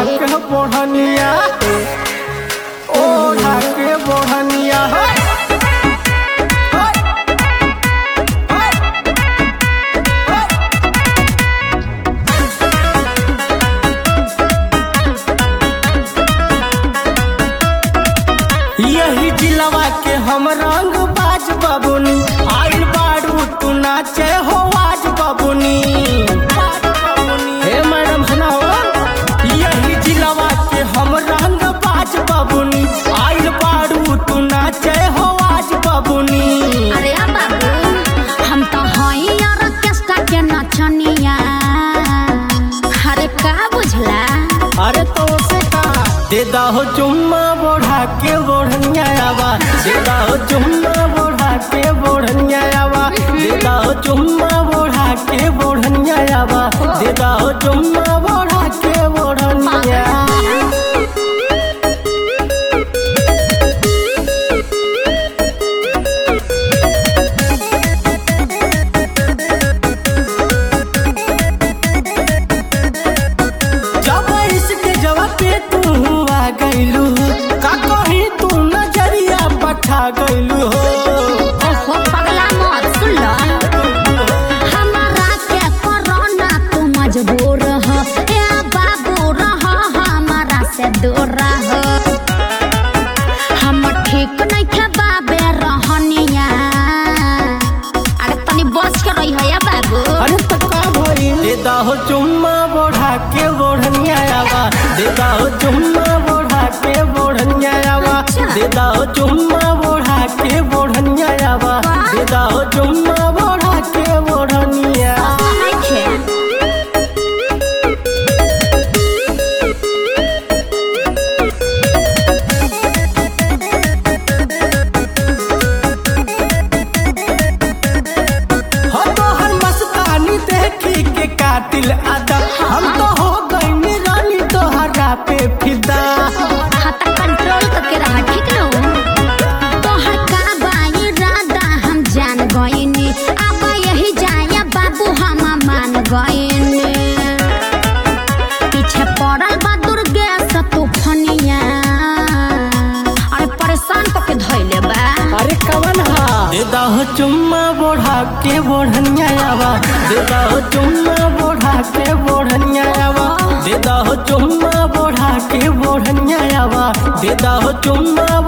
के बोढ़निया ओढ़ा के बोढ़निया यही जिलवा के हम रंग बाज बबुनी आइल बारू तू नाचे हो आज बबुनी हे मैडम सुनाओ यही जिलवा के हम रंग बाज बबुनी आइल बारू तू नाचे हो आज बबुनी अरे आ बाबू हम तो हई ऑर्केस्ट्रा के नचनिया अरे का बुझला अरे तो से का दे हो चुम्मा बोढ़ा के बोढ़निया आवा दे हो चुम्मा बोढ़ा के बोढ़निया आवा दे हो चुम्मा बोढ़ा के बोढ़निया आवा दे हो चुम्मा बोढ़ा के बोढ़निया जब इसके जवा पे तू आ गइलू का कहीं तू नजरिया पठा गइलू हो ओहो पगला मत सुन लो हमारा के कोरोना तू मजबूर हो ए बाबू रहो हमारा से दूर रहो हम ठीक नहीं थे बाबे रहनिया अरे तनी बच के रही है या बाबू अरे तो का भई देदा हो चुम्मा बोढ़ा के बोढ़निया आवा देदा हो चुम्मा बोढ़ा के बोढ़निया आवा देदा हो चुम्मा बोढ़ा के बोढ़निया आवा देदा हो चुम्मा बोढ़ा के बोढ़निया नहीं थे हो तो हर मस्तानी देखी के कातिल आदा हम तो हो गई रानी तोहरा पे फिदा हाथ कंट्रोल करके रहा ठीक न तोहर का बाई राधा हम जान गइनी अब यही जाया बाबू हम मान गइनी पीछे पड़ल बा दुर्गेश तूफनिया अरे परेशान करके धइले बा अरे कवन हा देदा हो चुम्मा बोढ़ा के बोढ़निया आवा देदा हो चुम्मा बोढ़ा के बोढ़निया आवा देदा हो चुम्मा बोढ़ा के बोढ़निया आवा देदा हो चुम्मा